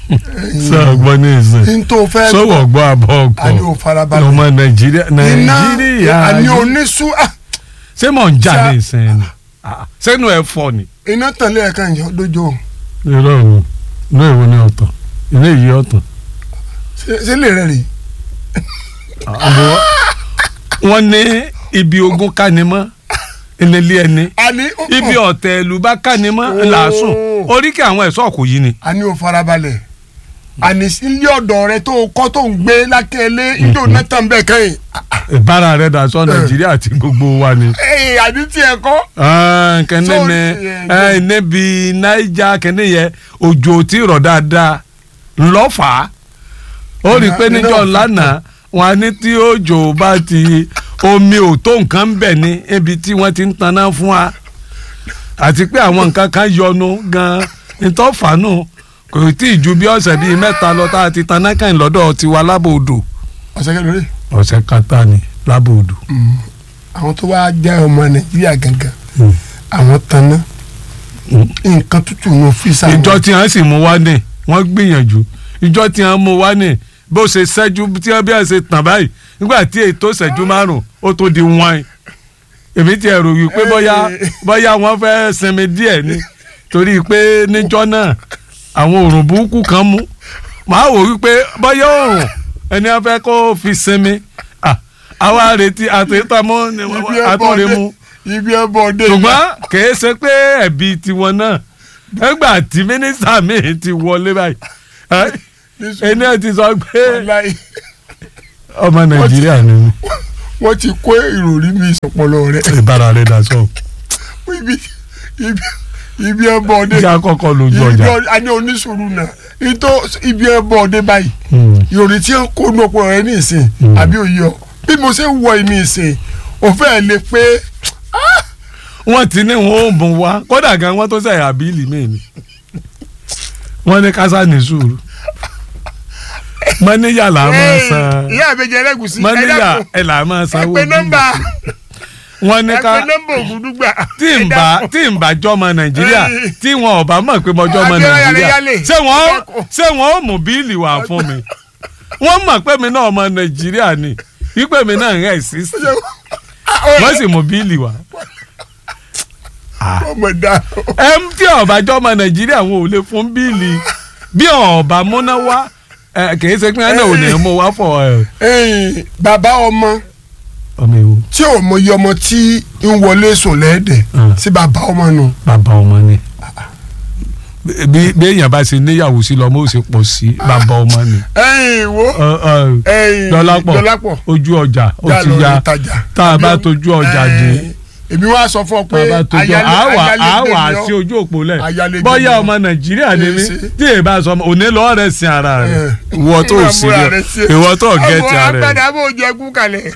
sọ ọgbọ́n ní ìsìn n tó fẹ́ sọ̀wọ́ gbọ́ abọ́ àní ò ọkọ̀ farabalẹ̀ ọmọ nàìjíríà iná nàìjíríà àní oníṣú ah, ṣé mò ń jà Ṣá- ní ìsìn ni Ah, sẹ́nu ẹ̀ fọ́ ni. iná tàn lẹ́ẹ̀kan yọ lójó irọ́ o inú ìwọ ni ọ̀tọ̀ inú èyí ọ̀tọ̀. Ṣé- ṣé lè rẹ̀ rè Àbọ̀ wọ́n ní ibi ogun kánimọ́ ìnílé ẹni àní ó- ibi ọ̀tẹ̀ ìlú bá kánimọ́ làásùn oríkì àwọn ẹ̀ṣọ́ kò yí ni. àní ò farabalẹ̀ àní ilé ọ̀dọ̀ rẹ tó kọ́ tó ń gbé lákẹ́lẹ́ ilé òun náà tàn bẹ́ẹ̀ kẹ́yìn ìbára rẹ̀ dà sọ nàìjíríà àti gbogbo wa ni. ẹ̀yìn àní tiẹ̀ kọ́ Ah, kẹ́ni So, ni eh, ẹ níbi naija kẹ́ni yẹ òjò tí rọ̀ dáadáa ńlọ́fà ó rí i pé Iná- níjọ́ iná lánàá wọn á ní tí òjò bá ti omi ò tó nǹkan ń bẹ̀ ní ibi tí wọ́n ti ń taná fún wa àti pé àwọn nǹkan kan yọnu gan-an nítòfàánù kò tí ì ju bí ọ̀sẹ̀ bíi mẹ́ta lọ tá a ti taná kàn lọ́dọ̀ tiwa lábòdò ọ̀sẹ̀ kẹlẹ́ rẹ̀ ọ̀sẹ̀ kata ni lábòdò. àwọn tó wá jẹ́ ọmọ nàìjíríà gangan àwọn tanná nǹkan tútù ní ọ́fíìsì àwọn ìjọ tí wọ́n sì mú wá ní wọ́n gbìyànjú ìjọ tí wọ́n mú wá ní bó ṣe ṣẹ́jú tí wọ́n bí wọ́n ṣe tàn báyìí nígbà tí ètò ṣẹ́jú márùn ó tó di wọ́n èmi ti ẹ̀rù wípé bóyá bóyá wọ́n fẹ́ sinmi díẹ̀ ni torí pé níjọ́ náà àwọn òrùn burúkú kan mú màá wò wípé bóyá òrùn ẹni wọ́n fẹ́ kó fi sinmi Ah, àwa retí àtẹ̀tàmọ́ ibi ẹbọ àtọ̀rẹ́mu ọdẹ ibi ẹbọ ọdẹ ṣùgbọ́n kìí ṣe pé ẹ̀bi tiwọn náà nígbà tí mínísítà míì ti wọlé báyìí ẹ́, ẹni ẹ̀ ti sọ pé Wàláhì, ọmọ nàìjíríà ni mí. wọ́n ti kó ìròrí mi ìsọpọlọ rẹ ìbára rẹ̀ dà sọ. ibi ibi ibi ẹbọ ọdẹ ìjà kọ́kọ́ lójú ibi ọjà. ọdẹ àní oníṣòro náà ìtọ́ ibi ẹbọ ọdẹ báyìí Hmm. ìròrí tí ń kó inú ọpọlọ rẹ ní ìsìn àbí òye ọ bí mo ṣe ń wọ ìní ìsìn òfẹ́ ẹ̀ lè pé wọ́n ti ní wọn ò mú wa kódà gan wọ́n tó sẹ̀yà bíìlì míì ni. wọ́n ní kásá ní sùúrù. mọ́níyà là máa san ìyá àbẹjẹ ẹlẹgùsì mọ́níyà ẹ̀ là máa san ẹ owó pé bíìlì. nọ́mbà wọ́n ní ẹ ká pé nọ́mbà ògùdùgbà tí n bá tí n bá jọmọ nàìjíríà tí wọn ò bá mọ̀ pé mo jọmọ Abiola nàìjíríà yálé. ṣé wọn ṣé wọn ò mú bíìlì wá fún mi wọ́n mọ̀ pé mi náà ọmọ nàìjíríà ni wípé mi náà ń rẹ̀ sí sí wọ́n sì mú bíìlì wá. ọmọ dá ẹ ń tí ọba jọmọ nàìjíríà wọn ò lè fún bíìlì bí ọba múná wá ẹ, kì í ṣe pé ẹ náà ò ní mú wá fọ ẹ. ẹ̀yin bàbá ọmọ ọmọ ewu tí ò mọ iye ọmọ tí ń wọlé sùn lẹ́ẹ̀dẹ̀ Mm. sí bàbá ọmọ nù. bàbá ọmọ ni bí bí èèyàn bá ṣe níyàwó sí lọ́mọ ó sì pọ̀ sí bàbá ọmọ ni. ẹ̀yin wo Ọ, ọ, ẹ̀yin dọ́lápọ̀ dọ́lápọ̀ ojú ọjà ó yà ti lọ ya ìtajà. tá a bá tójú ọjà dé Ẹ̀yin, èmi wá sọ fún ọ tá pé a bá tójú ayálé- àwà ayálégbé àwà ni ọ́. sí ojú òpó lẹ̀ Ayálégbé bóyá ni ọ́. ọmọ nàìjíríà ni mí Èsì. tí èyí bá sọ ọmọ òní lọ́ọ́ rẹ̀ sin ara rẹ̀ Ẹ̀. ìwọ tó Ìwà sí múra rẹ̀ sí. ìwọ tó gẹ̀ẹ́tì ọmọ ara rẹ̀. agbada bó jẹ kú kalẹ̀.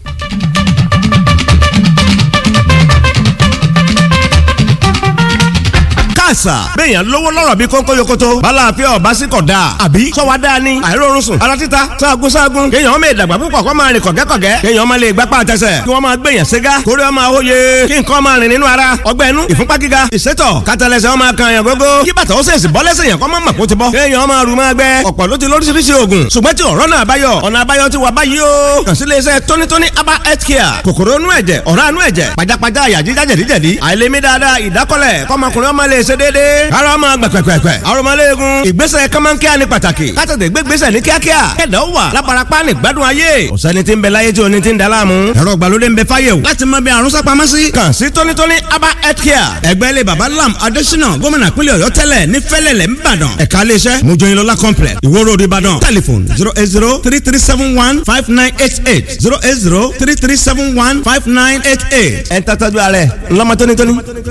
káàsà béèyàn lówó lọ́rọ̀ bí kónkó yokoto bala àfẹ́ ọ̀bá sí kọ̀ dáa àbí sọ́wọ́ dáa ni àìrórun sùn ara títa sáàgùn sáàgùn kéèyàn ọmọ ìdàgbà púpọ̀ kọ́ máa rìn kọ̀gẹ́kọ̀gẹ́ kéèyàn ọmọ lè gbápá àtẹsẹ̀ kí wọ́n máa gbèyàn ségá kórè ọmọ àwòye kí nǹkan máa rìn nínú ara ọgbẹ́ inú ìfúnpá gíga ìsétọ̀ kátàlẹ́sẹ̀ ọmọ kan yàn gógó kí bàtà ó sèṣì bọ́ lẹ́sẹ̀ yàn kọ́ mọ́ màkó ti bọ́ kéèyàn ọmọ àrùn máa gbẹ ọ̀pọ̀ ló ti lóríṣiríṣi oògùn ṣùgbọ́n tí ọ̀rọ̀ náà báyọ̀ ọ̀nà àbáyọ ti wà báyìí o kàn sí iléeṣẹ́ tónítóní aba health care kòkòrò inú ẹ̀jẹ̀ ọ̀rá inú ẹ̀jẹ̀ pajápajá àyà jíjá jẹ̀díjẹ̀dí àìlèmí dáadáa ìdákọ́lẹ̀ kọ́mọkùnrin ọmọ lè ṣe déédéé ara ọmọ gbẹ̀pẹ̀pẹ̀pẹ̀ arọmọléegun ìgbésẹ̀ kọ́mọ́nkíá ní pàtàkì kátàtẹ̀ gbégbésẹ̀ ní kíákíá kẹ̀dá ó wà lábarapá ní gbádùn ayé ọ̀sẹ́ni tí ń bẹ láyé tí oní ti ń da láàmú ẹ̀rọ ìgbàlódé ń bẹ fáyé o láti mọ bí àrùn sápamọ́ sí kàn sí tónítóní aba health care ẹgbẹ́ ilé baba lam adésínà gómìnà pínlẹ̀ ọ̀yọ́ tẹ́lẹ̀ ní fẹ́lẹ̀lẹ̀ ńbàdàn ẹ̀ka iléeṣẹ́ mojoyinlọ́lá complex ìwó road ìbàdàn telephone zero eight zero three three seven one five nine eight eight zero eight zero three three seven one five nine eight eight ẹ̀ ń tàtàjú ààrẹ ńlọmọ tónítóní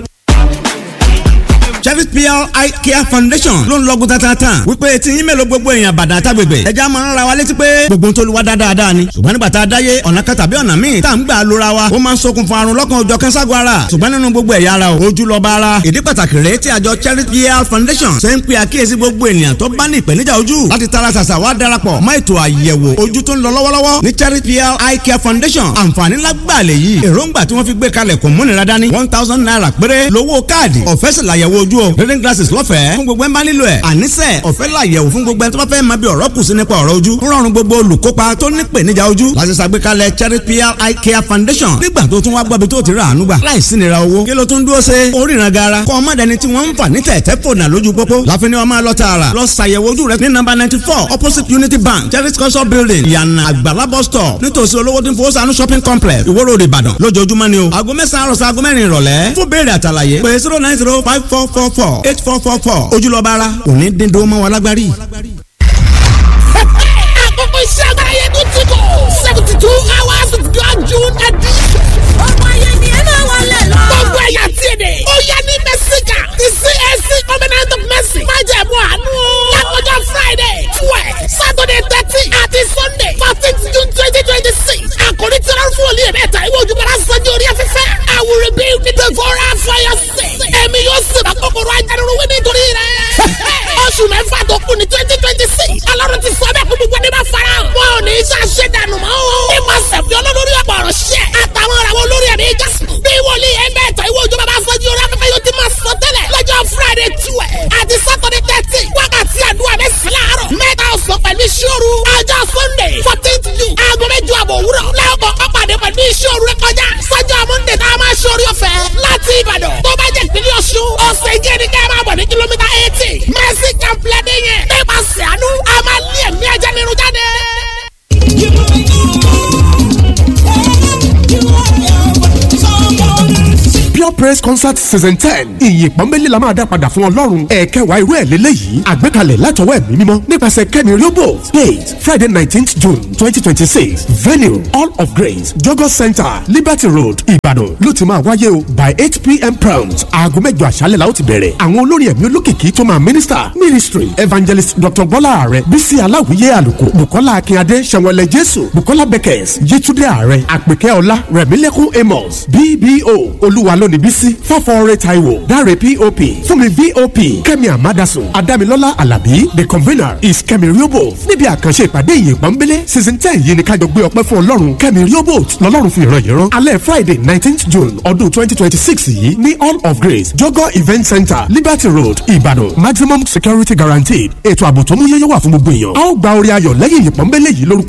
Chevis PR Eye Care Foundation ló ń lọ́gùn tatata wípé tí yín mélòó gbogbo èèyàn bàdàn àtàgbègbè ẹja máa ń ra wa létí pé gbogbo tó lu wa dáadáa ni ṣùgbọ́n nígbà tá a dáyé ọ̀nà kan tàbí ọ̀nà míì tá à ń gbà lóra wa ó máa ń ṣokùnfà àrùn lọ́kàn òjọ̀ kẹ́ńságo ara ṣùgbọ́n nínú gbogbo ẹ̀yà ara o ojú lọ́ba ara ìdí pàtàkì rèé tí àjọ Chevis PR Foundation ṣe ń pe àkíyèsí gbogbo ènìyàn tó bá ní ìpèníjà ojú láti tara ṣàṣà wá darapọ̀ mọ́ ètò àyẹ̀wò ojú tó ń lọ lọ́wọ́lọ́wọ́ ní Chevis PR Eye Care Foundation àǹfààní lágbàá lè yí èròǹgbà tí wọ́n fi gbé kalẹ̀ kò múnira dání one thousand naira péré lówó káàdì ọ̀fẹ́ sì làyẹ̀wò ojú ojú o reading glasses lọ́fẹ̀ẹ́ fún gbogbo ẹ̀ ń bá nílò ẹ̀ àníṣe ọ̀fẹ́ làyẹ̀wò fún gbogbo ẹ̀ tó bá fẹ́ máa bí ọ̀rọ̀ kù sí nípa ọ̀rọ̀ ojú ń rọrùn gbogbo olùkópa tó ní ìpèníjà ojú láti ṣàgbékalẹ̀ charity pr eye care foundation nígbà tó tún wá gbọ́bi tó ti rà àánú gbà láìsí nira owó kí ló tún dúró ṣe oríran gara kọ́ ọmọ dẹni tí wọ́n ń fà ní tẹ̀tẹ̀ fònà lójú pópó láfi ni wọ́n máa lọ tààrà lọ ṣàyẹ̀wò ojú rẹ ní nọ́mbà ninety four opposite unity bank charity culture building ìyànà àgbàlá bus stop nítòsí olówó tí ń fowó sànú shopping complex ìwó road ìbàdàn lójoojúmọ́ ni o aago mẹ́sàn-án àròsọ aago mẹ́rin ìrọ̀lẹ́ fún béèrè àtàlàyé pé zero nine zero five four four four eight four four four ojúlọ́ba ara òní dídó mọ́ wọn lágbárí. àkókò iṣẹ́ agbára yẹn tó ti kọ̀ seventy two hours of God June edition. ọmọ yẹn ni ẹ máa wọlé lọ. gbogbo ẹ̀yà tí èdè. ó yẹ ní mẹ́síkà ti CAC covenant of mercy. má jẹ̀ mú àánú. lákòjọ Friday twelve Saturday thirteen àti Sunday fourteen June twenty twenty six. àkòrí tí wọ́n fún olú yẹn mẹ́ta ìwé ojúbọ̀rá sanjó orí afẹ́fẹ́. I will rebuild the devourer for your sake. ẹ̀mí yóò sì bá kòkòrò ajánirun wí nítorí rẹ̀. oṣù mẹ́fà tó kù ní twenty twenty six. ọlọ́run ti sọ bẹ́ẹ̀ kó gbogbo ẹni bá fara hàn. wọn ò ní í ṣàṣẹ dànù mọ́ o. nípasẹ̀ fi olólórí ọ̀pọ̀ ọ̀rọ̀ ṣẹ́. àtàwọn ọ̀rọ̀ àwọn olórí ẹ̀mí jásùn. bí wòlíì ẹgbẹ́ ẹ̀tọ́ ìwé òjò bàbá fọ́jú orí afẹ́fẹ́ yóò ti máa sọ tẹ́lẹ̀. lọ́jọ́ friday twelve àti saturday thirteen wákàtí àdúrà mẹ́sàn-án láàárọ̀. mẹ́ta ọ̀sán pẹ̀lú ìṣòro. ọjọ́ sunday fourteenth june aago mẹ́jọ àbọ̀ òwúrọ̀. lẹ́ọ̀kọ̀ ọ̀pàdé pẹ̀lú ìṣòro rẹ kọjá. sọ́jọ́ monday tá a máa ṣe orí ọ̀fẹ́ láti ìbàdàn. tó bá jẹ́ ìpínlẹ̀ ọ̀ṣun ọ̀sẹ̀ ìjẹ́ ni ká máa bọ̀ ní kìlómítà eighty. mercy camp lẹ́dẹ̀ yẹn. nípasẹ̀ àánú a máa lé ẹ̀mí ajá nínú jáde. pure praise concert season ten ìyìn pọ́nbélé la máa dá padà fún ọlọ́run ẹ̀ẹ́kẹwàá irú ẹ̀ lélẹ́yìí àgbékalẹ̀ látọwọ́ ẹ̀mí mímọ́ nípasẹ̀ kẹ́mi riobo date friday nineteenth june twenty twenty six venue all of grace jogo center liberty road ìbàdàn ló ti máa wáyé o by eight pm prompt aago mẹ́jọ àṣálẹ̀ la ó ti bẹ̀rẹ̀ àwọn olórin ẹ̀mí olókìkí tó máa minister ministry evangelist dr bọ́lá ààrẹ bísí aláwìyé àlùkò bukola akínyadé sẹ̀wọ̀lẹ̀ jésù bukola beckers yétúndé ààrẹ àpèkẹ́ ọlá rẹ̀mílẹ́kùn amos bbo olúwa lónìí bísí fọ́fọ́ọ́rẹ́ taiwo dáre pop fúnmi vop kẹ́mi amadasun adamilọ́lá alábí the convener is kẹ́mi riobo níbi àkànṣe ìpàdé ìyìn pọ́nbélé season ten yìí ni kájọ gbé ọpẹ́ fún ọlọ́run kẹ́mi riobo lọ́lọ́run fi ìran yìí rán alẹ́ friday nineteenth june ọdún twenty twenty six yìí ní all of grace jogo event center liberty road ìbàdàn maximum security guaranteed ètò ààbò tó mú yẹ́yẹ́ wà fún gbogbo èèyàn a ó gba orí ayọ̀ lẹ́yìn ìyìn pọ́nbélé yìí lórúkọ